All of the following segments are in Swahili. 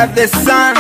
got the sun,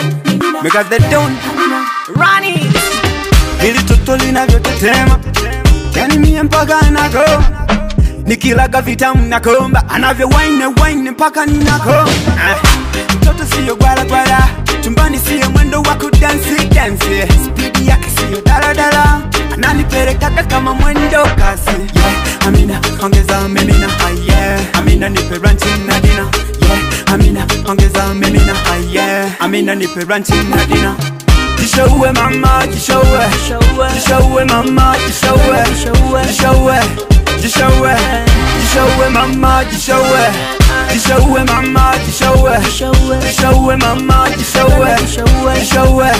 we got the dawn. Ronnie. Hili toto linavyotetema, yani mie mpaka nako nikilaga vitamu nakomba, anavyo wine wine mpaka ninako. Ah, Mtoto siyo gwala gwala, chumbani siyo mwendo wa kudansi dansi, spidi yake siyo daladala, ananipelekaga kama mwendo kasi. Yeah, Amina ongeza mimina, ah, yeah. Amina nipe ranchi na dina, yeah. Amina ongeza mimina, ah, yeah. Amina nipe ranchi na dina. Jishowe mama, jishowe Jishowe mama, jishowe Jishowe Jishowe Jishowe mama, jishowe Jishowe mama, jishowe Jishowe mama, jishowe Jishowe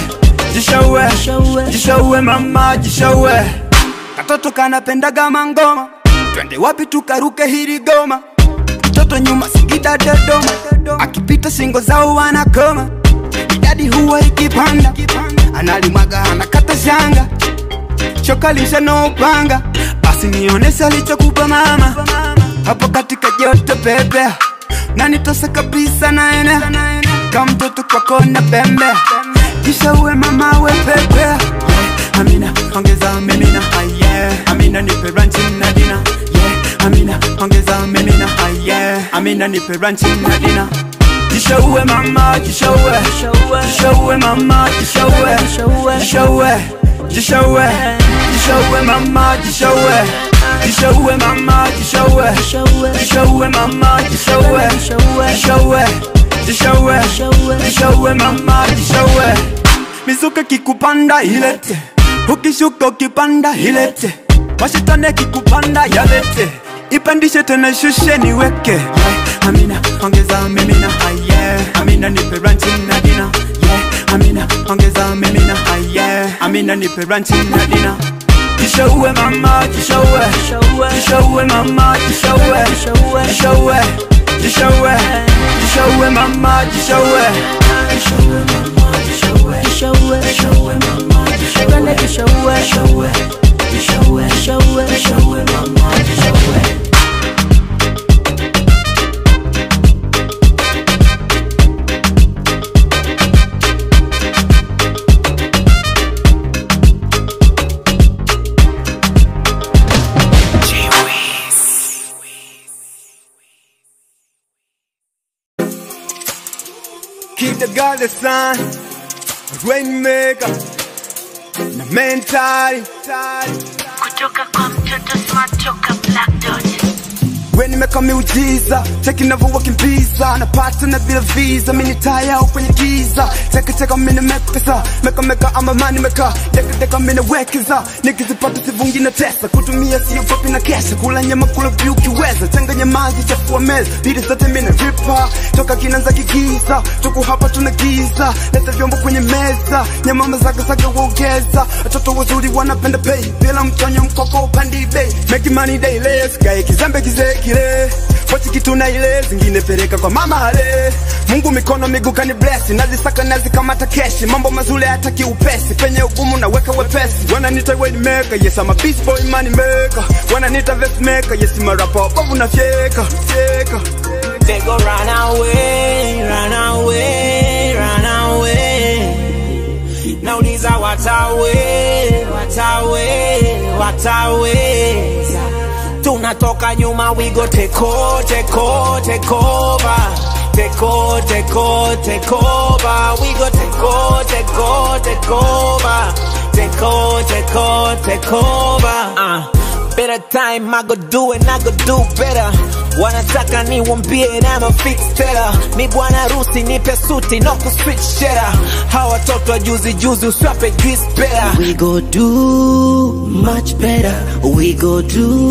Jishowe Jishowe mama, jishowe Katoto kanapendaga mangoma Twende wapi tukaruke hili goma Mtoto nyuma Singida Dodoma Akipita singo zao wanakoma idadi huwa ikipanda, analimwaga anakata shanga, choka lisha no upanga, basi nionese alichokupa mama hapo katika joto pepe, na nitose kabisa naene kama mtoto kwako na pembe, kisha uwe mama we pepe yeah. Amina ongeza mimina ah, yeah. Amina nipe ranchi na dina yeah. Amina ongeza mimina ah, yeah. Amina nipe ranchi na dina Jishowe mama, jishowe Jishowe mama, jishowe Jishowe Jishowe Jishowe mama, jishowe Jishowe mama, jishowe Jishowe mama, jishowe Jishowe Jishowe Jishowe mama, jishowe Mizuka kikupanda ilete Ukishuka ukipanda ilete Mashitane kikupanda yalete Ipandishe tena shushe niweke yeah. Amina ongeza mimina ah, yeah. Amina nipe ranchi na dina yeah. Amina ongeza mimina ah, yeah. Amina nipe ranchi na dina Jishowe mama jishowe Jishowe mama jishowe Jishowe Jishowe Jishowe mama jishowe Jishowe mama jishowe Jishowe mama jishowe Jishowe Jishowe Jishowe mama jishowe Keep the God the sun, rainmaker, na mentali, kutoka kwa mtoto smart toka black dot we nimeka miujiza, cheki navyowakimbiza, napata na bila visa, mini taya au kwenye giza, cheki cheka mini mekesa, meka meka ama mani meka, deka deka mini wekeza, nikizipata sivungi na tesa, kutumia sio papi na kesha, kula nyama kula vyu kiweza, changanya maji chafua meza, bidi zote mini ripa, toka kinanza kigiza, tuku hapa tuna giza, leta vyombo kwenye meza, nyama mazaga zaga uongeza, watoto wazuri wanapenda pay, bila mtonyo mkoko upandi bei, make money daily, sikae kizembe kizee kile pochi kitu na ile zingine peleka kwa mama ale Mungu mikono miguu kani bless nazisaka nazikamata keshi mambo mazuri hata kiupesi penye ugumu naweka wepesi wananiita way maker yes I'm a beast boy money maker wananiita vest maker yes I'm a rapper bovu na fyeka fyeka They go run away, run away, run away. Nauliza watawe, watawe, wataweza. Tunatoka nyuma, we go take over, take over, take over. Take over, take over, take over. We go take over, take over, take over. Take over, take over, take over. Uh. Better time, I go do it, I go do better. Wanataka niwambie na ma fix teller. Mi bwana rusi nipe suti no ku switch cheddar. Hawa watoto wa juzi juzi uswape grease better. We go do much better. We go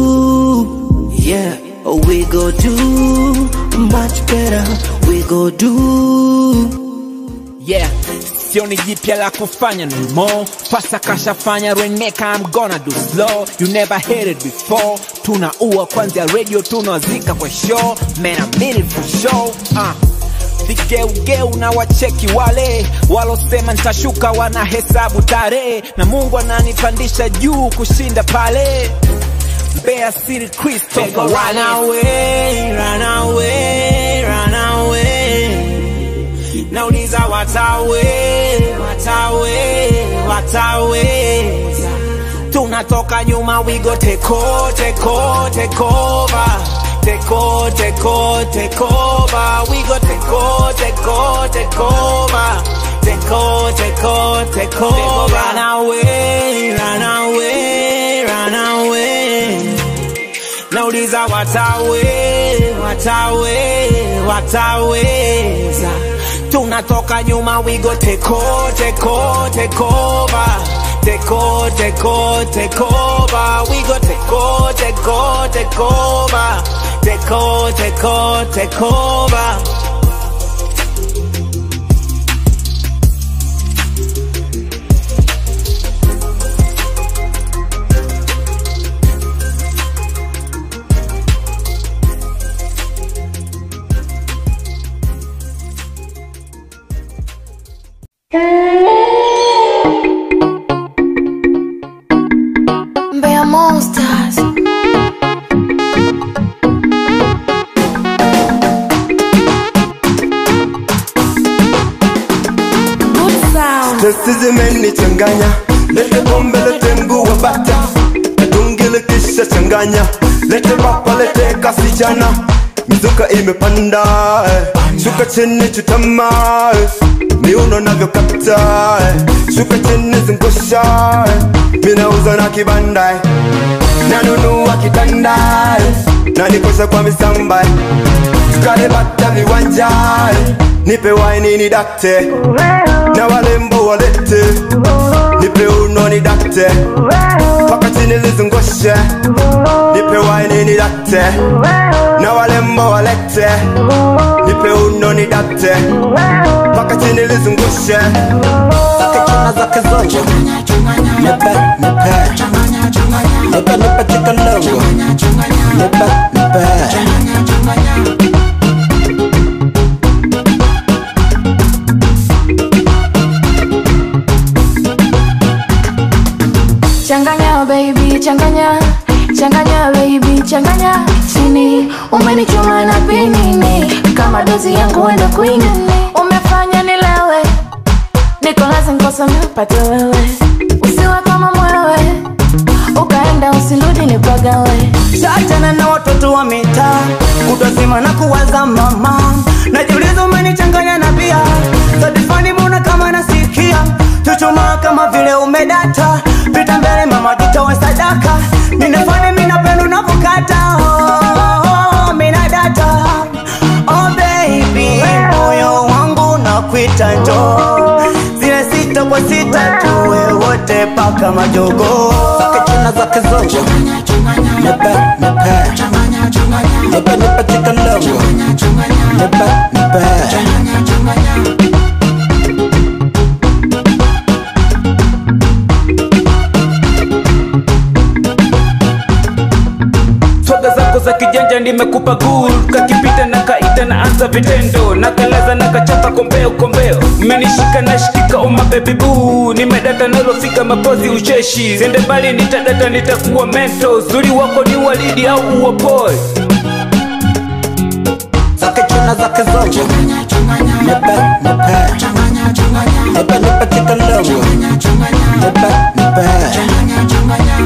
do, yeah. We go do much better. We go do. Yeah, sioni jipya la kufanya no more. Pasa kashafanya rainmaker, I'm gonna do slow. You never heard it before. Tunaua kwanzia radio, tunawazika kwa show. Man, I mean it for sure. Uh. Vigeugeu na wacheki wale walosema nitashuka, wanahesabu tarehe, na Mungu ananipandisha juu kushinda pale. Mbeya City Crystal, run away, run away, run away. nauliza watawe watawe wataweza tunatoka nyuma we go take over, take over, take over. Take over, take over, take over. We go take over, take over, take over. Take over, take over, take over. Run away, run away, run away. Nauliza watawe, watawe, wataweza. Tunatoka nyuma, we go take over, take over, take over. Take over, take over, take over. We go take over, take over, take over. Take over, take over, take over. Mbeya Monsters. Good sound. Testi zimenichanganya, lete pombe, lete mguu wa bata, tungile kisha changanya, lete papa, lete kasichana, mizuka imepanda, eh. shuka chini chutama, eh. miuno navyokata, eh. shuka chini zungusha, eh. minauza na kibanda, eh. nanunua kitanda, eh. na nikosha kwa misamba, eh. tukale bata viwanja, eh. nipe waini ni dakte na walembo walete nipe uno ni dakte paka chini lizungushe nipe waini ni dakte na walembo walete nipe uno ni dakte paka chini lizungushe Kichuna zake zote Nipe, nipe Nipe, nipe chikalongo Nipe, nipe Changanya baby, changanya changanya baby, changanya chini. Umenichoma na pinini kama dozi yangu wenda kwingine. Umefanya nilewe, niko lazima kosa mpate wewe, usiwe kama mwewe, ukaenda usirudi nipagawe. Shachana na watoto wa mitaa kutozima na kuwaza mama najiuliza umenichanganya na bia sadifani mbona kama nasikia chuchuma kama vile umedata pita mbele mama jitowe sadaka ninafanya minapenda unavyokata oh, mina data oh baby moyo wangu nakwita njoo zile sita kwa sita tuwe wote paka majogo Kichuna zake zote Nipe, nipe Nipe, nipe chikalongo Nipe, nipe swaga zako za kijanja nimekupa gul kakipita na kaita na anza vitendo na kalaza na kachapa kombeo kombeo mmenishika na shikika oma baby boo nimedata nalofika mapozi ucheshi zende mbali nitadata nitakuwa mento zuri wako ni walidi au uopoe Zake chuna zake zote Nipe, nipe Nipe, nipe chikalongo Nipe, nipe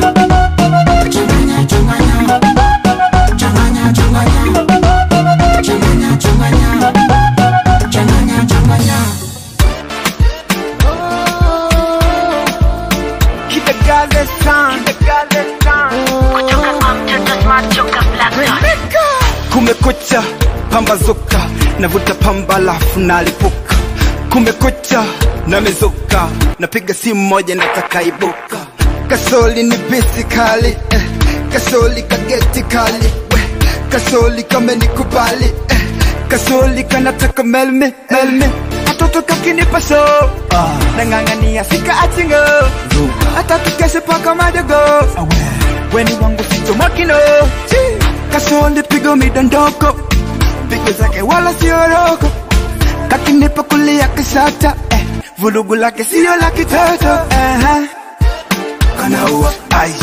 Keep the gaze strong, keep the gaze strong. kutoka kwa mtoto smart toka black dot kumekucha pambazuka navuta pamba lafu nalipuka kumekucha namezuka napiga simu moja natakaibuka kasoli ni bisi kali eh. kasoli kageti kali we. kasoli kamenikubali eh. kasoli kanataka melme melme katoto kakinipa so nang'ang'ania sika achingo hata tukeshe paka madogo weni wangu sichomakino kasoli pigo midondoko pigo zake wala sioroko kakinipa kulia kishata eh. vulugu lake sio la kitoto uh-huh. kanaua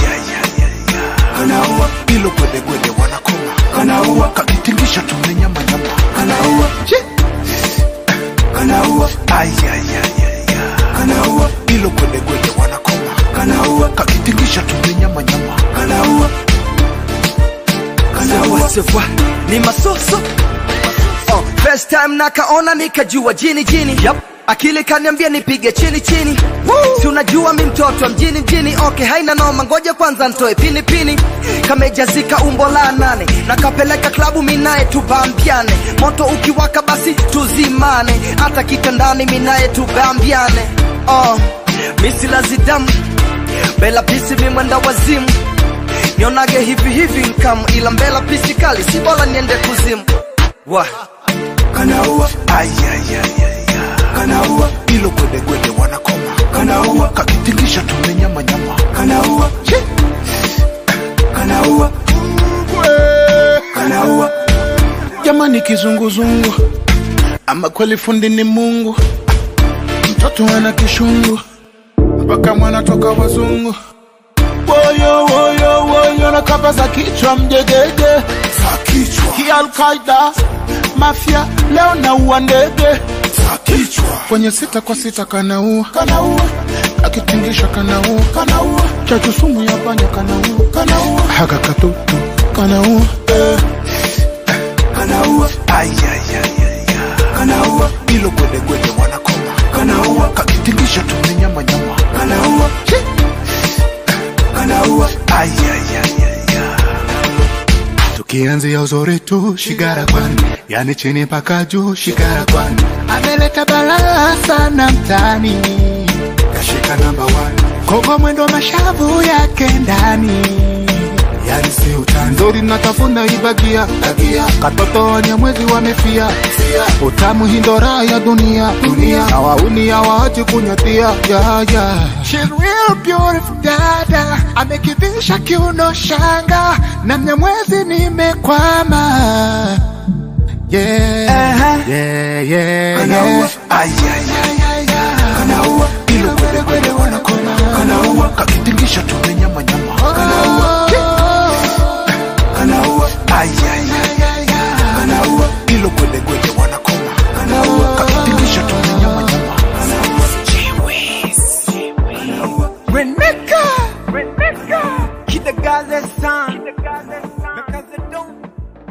kanaua ilo gwedegwede wanakoma kanaua kakitingisha tumenyamanyama kanaua kanaua ayayayaya kanaua ilo gwedegwede wanakoma kanaua kakitingisha tumenyamanyama kanaua Sewa, sewa, ni masoso oh, first time nakaona nikajua jini jini yep. akili kaniambia nipige chini chini si unajua mi mtoto wa mjini mjini okay haina noma ngoja kwanza ntoe pini pini kamejazika umbo la nane nakapeleka klabu minaye tubambiane moto ukiwaka basi tuzimane hata kitandani minaye tubambiane oh, misilazidamu bela pisi mimwenda wazimu nionage hivi hivi nkamu ila mbela pisi kali si bora niende kuzimu wa kanaua ayayayaya kanaua ilo gwedegwede wanakoma kanaua kakitingisha tumenyamanyama kanaua Chi. kanaua kanaua jamani kizunguzungu ama kweli fundi ni mungu mtoto ana kishungu mpaka mwana toka wazungu woyo woyo woyo na kapa za kichwa mjegege za kichwa kialkaida mafya leo naua ndege za kichwa kwenye sita kwa sita kanaua kanaua akitingisha kanaua kanaua chachu sumu ya panya kanaua kanaua haka katutu kanaua eh. kanaua ayayayaya kanaua ilo gwedegwede wanakoma kanaua kakitingisha tumenyamanyama kanaua Chi. kanaua ayayayaya tukianzia uzuri tu shigara kwani yani chini mpaka juu shigara kwani ameleta balaa sana mtani kashika namba one kogo mwendo mashavu yake ndani yani si utani nzuri natafuna ibagia bagia katoto wenye mwezi wamefia fia utamu hindora ya dunia dunia na wauni ya waachi kunyatia ya ya She's real beautiful dada amekivisha kiuno shanga na mnyamwezi nimekwama yeah yeah yeah yeah kanaua ilo kwele kwele wanakoma kanaua kakitingisha tumenyamanyama kanaua kanaua ayayayaya kanaua ilo kwele kwele wanakoma kanaua kakitingisha tumenyamanyama kanaua Reneka Reneka Kidagaze san Because they don't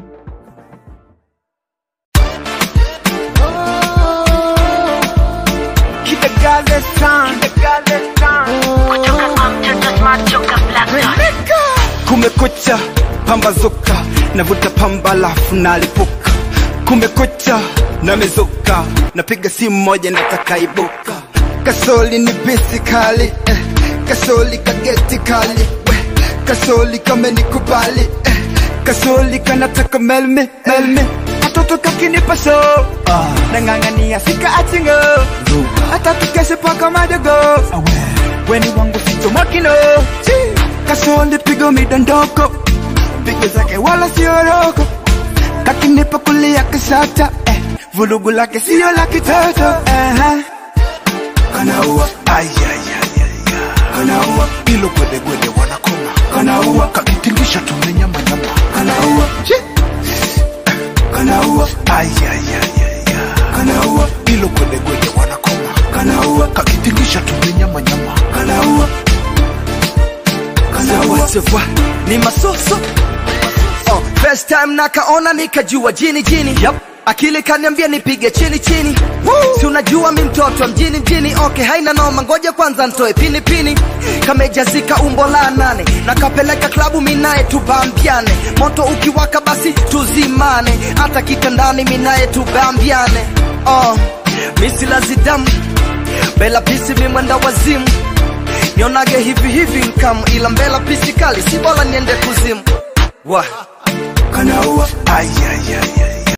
Kidagaze san Kidagaze san kutoka kwa mtoto smart toka black dot kumekucha pambazuka navuta pamba lafu nalipuka kumekucha namezuka napiga simu moja natakaibuka kasoli ni bisi kali eh. kasoli kageti kali we. kasoli kamenikubali eh. kasoli kanataka melme melme katoto kakinipa so ah. nang'ang'ania sika achingo hata tukeshe paka madogo weni wangu sichomakino kasoli pigo midondoko pigo zake wala sioroko kakinipa kulia kisata eh. vulugu lake sio la kitoto uh-huh. kanaua ayayayaya kanaua ilo gwedegwede wanakoma kanaua kakitingisha tumenyamanyama kanaua Chi. kanaua ayayayaya kanaua ilo gwedegwede wanakoma kanaua kakitingisha tumenyamanyama kanaua Sewa, sewa, ni masoso oh, first time nakaona nikajua jini jini yep. akili kaniambia nipige chini chini si unajua mi mtoto wa mjini mjini okay haina noma ngoja kwanza ntoe pini pini kamejazika umbo la nane nakapeleka klabu minaye tubambiane moto ukiwaka basi tuzimane hata kitandani minaye tubambiane oh, misilazidamu bela pisi mimwenda wazimu nionage hivi hivi nkamu ila mbela pisi kali si bora niende kuzimu wa kanaua ayayayaya